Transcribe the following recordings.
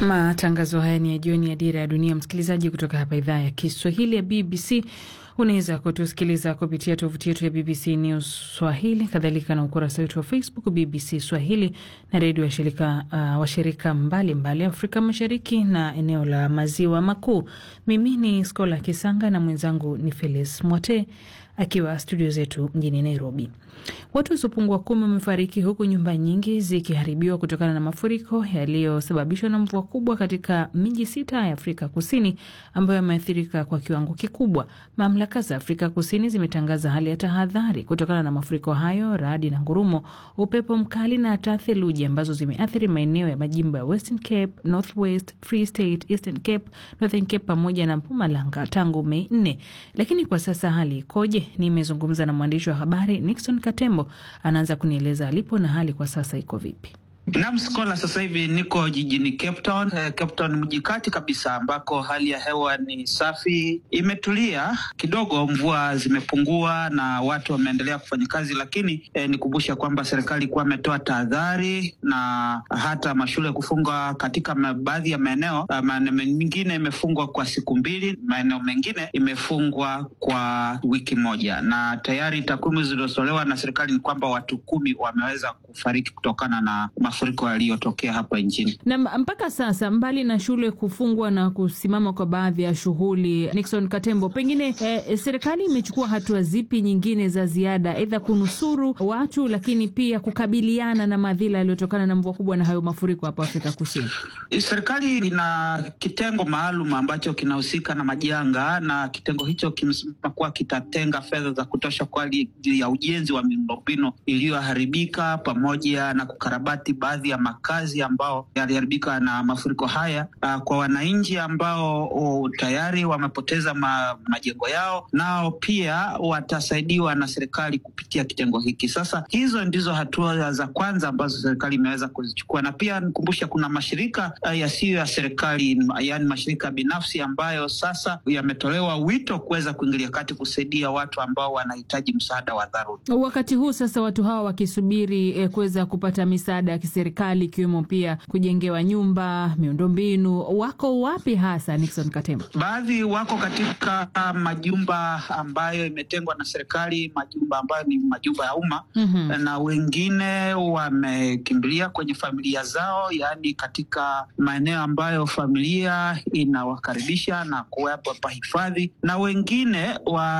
Matangazo haya ni ya jioni ya Dira ya Dunia, msikilizaji, kutoka hapa idhaa ya Kiswahili ya BBC. Unaweza kutusikiliza kupitia tovuti yetu ya BBC News Swahili, kadhalika na ukurasa wetu wa Facebook BBC Swahili na redio washirika uh, washirika mbalimbali Afrika Mashariki na eneo la Maziwa Makuu. Mimi ni Skola Kisanga na mwenzangu ni Felis Mwote akiwa studio zetu mjini Nairobi. Watu wasiopungua kumi wamefariki huku nyumba nyingi zikiharibiwa kutokana na mafuriko yaliyosababishwa na mvua kubwa katika miji sita ya Afrika Kusini ambayo yameathirika kwa kiwango kikubwa. Mamlaka za Afrika Kusini zimetangaza hali ya tahadhari kutokana na mafuriko hayo, radi na ngurumo, upepo mkali na hata theluji ambazo zimeathiri maeneo ya majimbo ya Western Cape, North West, Free State, Eastern Cape, Northern Cape pamoja na Mpumalanga tangu Mei nne. Lakini kwa sasa hali ikoje? Nimezungumza na mwandishi wa habari Nixon Katembo, anaanza kunieleza alipo na hali kwa sasa iko vipi. Nam Skola, sasa hivi niko jijini Cape Town. Eh, Cape Town mji kati kabisa, ambako hali ya hewa ni safi, imetulia kidogo, mvua zimepungua na watu wameendelea kufanya kazi, lakini eh, nikumbusha kwamba serikali ilikuwa ametoa tahadhari na hata mashule kufungwa katika baadhi ya maeneo. Maeneo mengine imefungwa kwa siku mbili, maeneo mengine imefungwa kwa wiki moja, na tayari takwimu zilizotolewa na serikali ni kwamba watu kumi wameweza kufariki kutokana na mafuriko yaliyotokea hapa nchini. Na mpaka sasa, mbali na shule kufungwa na kusimama kwa baadhi ya shughuli, Nixon Katembo, pengine eh, serikali imechukua hatua zipi nyingine za ziada, aidha kunusuru watu, lakini pia kukabiliana na madhila yaliyotokana na mvua kubwa na hayo mafuriko hapa Afrika Kusini? Serikali ina kitengo maalum ambacho kinahusika na majanga, na kitengo hicho kimesema kuwa kitatenga fedha za kutosha kwa ajili ya ujenzi wa miundombinu iliyoharibika pamoja na kukarabati baadhi ya makazi ambao yaliharibika na mafuriko haya. Uh, kwa wananchi ambao uh, tayari wamepoteza ma, majengo yao, nao pia watasaidiwa na serikali kupitia kitengo hiki. Sasa hizo ndizo hatua za kwanza ambazo serikali imeweza kuzichukua, na pia nikumbusha, kuna mashirika uh, yasiyo ya serikali, yaani mashirika binafsi ambayo sasa yametolewa wito kuweza kuingilia kati kusaidia watu ambao wanahitaji msaada wa dharura. Wakati huu sasa watu hawa wakisubiri eh, kuweza kupata misaada ya kiserikali ikiwemo pia kujengewa nyumba, miundombinu, wako wapi hasa, Nixon Katembo? Baadhi wako katika majumba ambayo imetengwa na serikali, majumba ambayo ni majumba ya umma mm -hmm. na wengine wamekimbilia kwenye familia zao, yaani katika maeneo ambayo familia inawakaribisha na kuwapa hifadhi, na wengine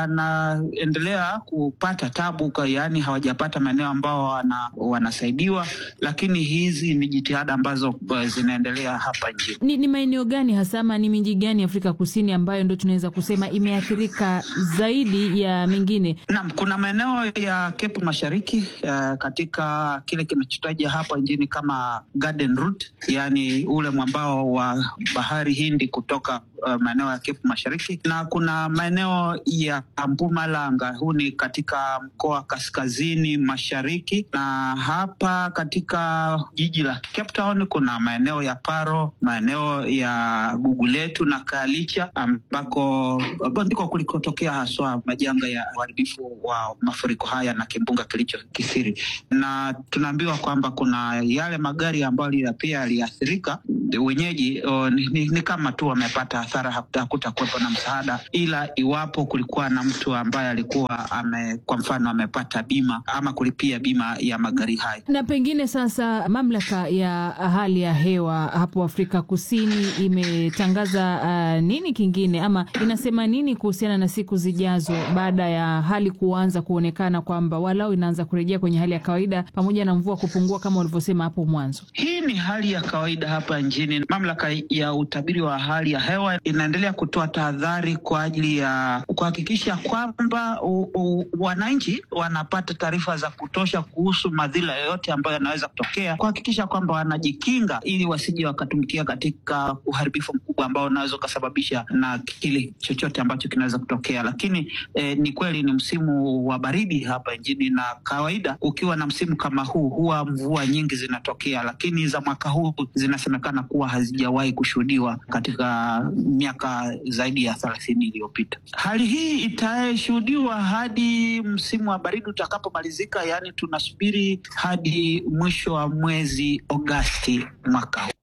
wanaendelea kupata tabu, yaani hawajapata maeneo ambao wana, wanasaidiwa lakini hizi ni jitihada ambazo zinaendelea hapa nchini. Ni, ni maeneo gani hasa ama ni miji gani Afrika Kusini ambayo ndo tunaweza kusema imeathirika zaidi ya mingine? Naam, kuna maeneo ya Cape Mashariki uh, katika kile kinachotaja hapa nchini kama Garden Route, yani ule mwambao wa bahari Hindi kutoka uh, maeneo ya Cape Mashariki, na kuna maeneo ya Mpumalanga, huu ni katika mkoa kaskazini mashariki, na hapa katika jiji la Cape Town kuna maeneo ya Paro, maeneo ya Guguletu na Kalicha ambako ndiko kulikotokea haswa majanga ya uharibifu wa mafuriko haya na kimbunga kilicho kisiri, na tunaambiwa kwamba kuna yale magari ambayo pia yaliathirika wenyeji o, ni, ni, ni kama tu wamepata hasara, hakutakuwepo na msaada, ila iwapo kulikuwa na mtu ambaye alikuwa ame, kwa mfano amepata bima ama kulipia bima ya magari hayo. Na pengine sasa mamlaka ya hali ya hewa hapo Afrika Kusini imetangaza uh, nini kingine ama inasema nini kuhusiana na siku zijazo baada ya hali kuanza kuonekana kwamba walau inaanza kurejea kwenye hali ya kawaida pamoja na mvua kupungua kama ulivyosema hapo mwanzo? Hii ni hali ya kawaida hapa nchini. Mamlaka ya utabiri wa hali ya hewa inaendelea kutoa tahadhari kwa ajili ya kuhakikisha kwamba wananchi wanapata taarifa za kutosha kuhusu madhila yoyote ambayo yanaweza kutokea, kuhakikisha kwamba wanajikinga ili wasije wakatumbukia katika uharibifu mkubwa ambao unaweza ukasababisha na kile chochote ambacho kinaweza kutokea. Lakini eh, ni kweli ni msimu wa baridi hapa nchini, na kawaida ukiwa na msimu kama huu huwa mvua nyingi zinatokea, lakini za mwaka huu zinasemekana kuwa hazijawahi kushuhudiwa katika miaka zaidi ya thelathini iliyopita. Hali hii itashuhudiwa hadi msimu wa baridi utakapomalizika, yaani tunasubiri hadi mwisho wa mwezi Agosti mwaka huu.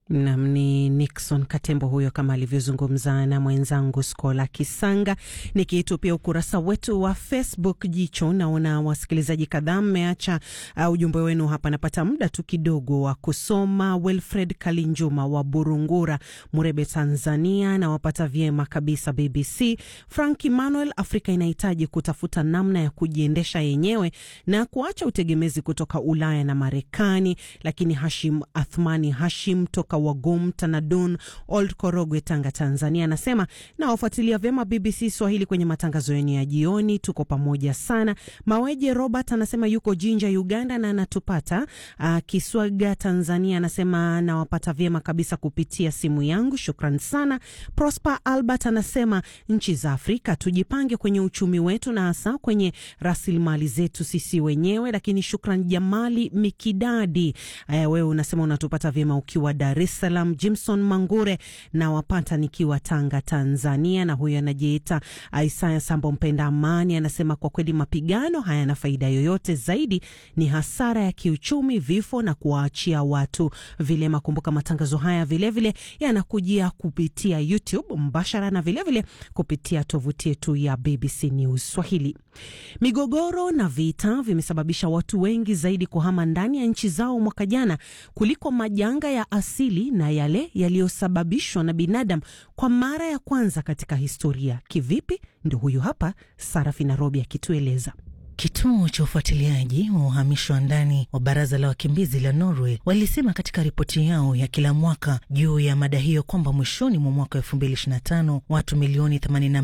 Nam ni Nixon Katembo huyo, kama alivyozungumza na mwenzangu Skola Kisanga. Nikitupia ukurasa wetu wa Facebook jicho, naona wasikilizaji kadhaa mmeacha uh, ujumbe wenu hapa. Napata muda tu kidogo wa kusoma. Wilfred Kalinjuma wa Burungura, Murebe, Tanzania, nawapata vyema kabisa BBC. Frank Emmanuel, Afrika inahitaji kutafuta namna ya kujiendesha yenyewe na kuacha utegemezi kutoka Ulaya na Marekani. Lakini Hashim Athmani Hashim toka Wagum Tanadun Old Korogwe, Tanga, Tanzania, anasema nawafuatilia vyema BBC Swahili kwenye matangazo yenu ya jioni, tuko pamoja sana. Maweje Robert anasema yuko Jinja, Uganda na anatupata. Uh, Kiswaga, Tanzania, anasema nawapata vyema kabisa kupitia simu yangu, shukran sana. Prosper Albert anasema nchi za Afrika tujipange kwenye uchumi wetu na hasa kwenye rasilimali zetu sisi wenyewe. Lakini shukran Jamali Mikidadi, uh, wewe unasema unatupata vyema ukiwa Dar es Salaam. Jimson Mangure na wapata nikiwa Tanga, Tanzania, na huyo anajiita Isaya Sambo mpenda amani, anasema kwa kweli mapigano hayana faida yoyote, zaidi ni hasara ya kiuchumi, vifo na kuwaachia watu vilema. Kumbuka matangazo haya vilevile yanakujia kupitia YouTube mbashara na vilevile vile kupitia tovuti yetu ya BBC News Swahili. Migogoro na vita vimesababisha watu wengi zaidi kuhama ndani ya nchi zao mwaka jana kuliko majanga ya asili na yale yaliyosababishwa na binadamu kwa mara ya kwanza katika historia. Kivipi? Ndio huyu hapa Sarafina Robi akitueleza. Kituo cha ufuatiliaji wa uhamisho wa ndani wa baraza la wakimbizi la Norway walisema katika ripoti yao ya kila mwaka juu ya mada hiyo kwamba mwishoni mwa mwaka 2025 watu milioni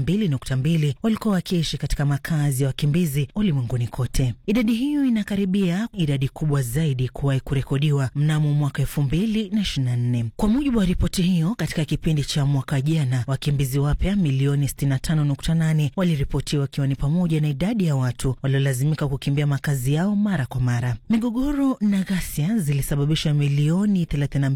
82.2 walikuwa wakiishi katika makazi ya wakimbizi ulimwenguni kote. Idadi hiyo inakaribia idadi kubwa zaidi kuwahi kurekodiwa mnamo mwaka 2024. Kwa mujibu wa ripoti hiyo, katika kipindi cha mwaka jana wakimbizi wapya milioni 65.8 waliripotiwa, wakiwa ni pamoja na idadi ya watu lazimika kukimbia makazi yao mara kwa mara. Migogoro na ghasia zilisababisha milioni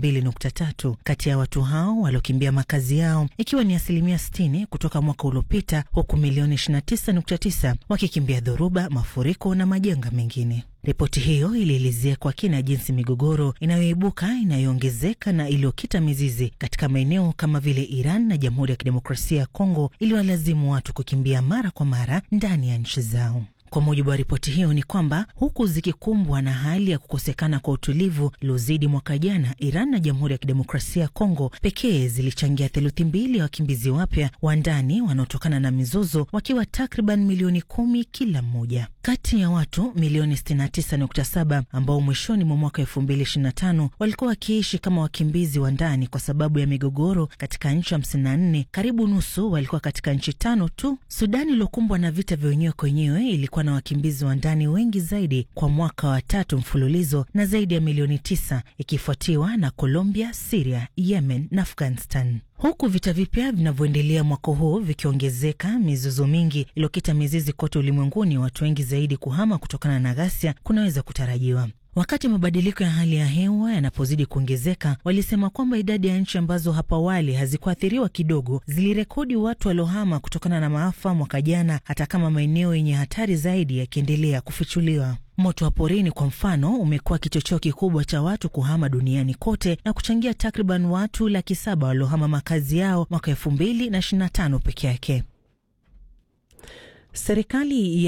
32.3 kati ya watu hao waliokimbia makazi yao, ikiwa ni asilimia 60 kutoka mwaka uliopita, huku milioni 29.9 wakikimbia dhoruba, mafuriko na majanga mengine. Ripoti hiyo ilielezea kwa kina jinsi migogoro inayoibuka inayoongezeka na iliyokita mizizi katika maeneo kama vile Iran na Jamhuri ya Kidemokrasia ya Kongo iliwalazimu watu kukimbia mara kwa mara ndani ya nchi zao. Kwa mujibu wa ripoti hiyo ni kwamba huku zikikumbwa na hali ya kukosekana kwa utulivu iliozidi mwaka jana, Iran na Jamhuri ya Kidemokrasia ya Kongo pekee zilichangia theluthi mbili ya wakimbizi wapya wa ndani wanaotokana na mizozo, wakiwa takriban milioni kumi kila mmoja. Kati ya watu milioni 69.7 ambao mwishoni mwa mwaka 2025 walikuwa wakiishi kama wakimbizi wa ndani kwa sababu ya migogoro katika nchi 54, karibu nusu walikuwa katika nchi tano tu. Sudani iliokumbwa na vita vya wenyewe kwa wenyewe ilikuwa na wakimbizi wa ndani wengi zaidi kwa mwaka wa tatu mfululizo na zaidi ya milioni tisa, ikifuatiwa na Colombia, Siria, Yemen na Afghanistan. Huku vita vipya vinavyoendelea mwaka huu vikiongezeka, mizozo mingi iliyokita mizizi kote ulimwenguni, watu wengi zaidi kuhama kutokana na ghasia kunaweza kutarajiwa. Wakati mabadiliko ya hali ya hewa yanapozidi kuongezeka, walisema kwamba idadi ya nchi ambazo hapo awali hazikuathiriwa kidogo zilirekodi watu waliohama kutokana na maafa mwaka jana, hata kama maeneo yenye hatari zaidi yakiendelea kufichuliwa. Moto wa porini kwa mfano umekuwa kichocheo kikubwa cha watu kuhama duniani kote na kuchangia takriban watu laki saba waliohama makazi yao mwaka elfu mbili na ishirini na tano peke yake. Serikali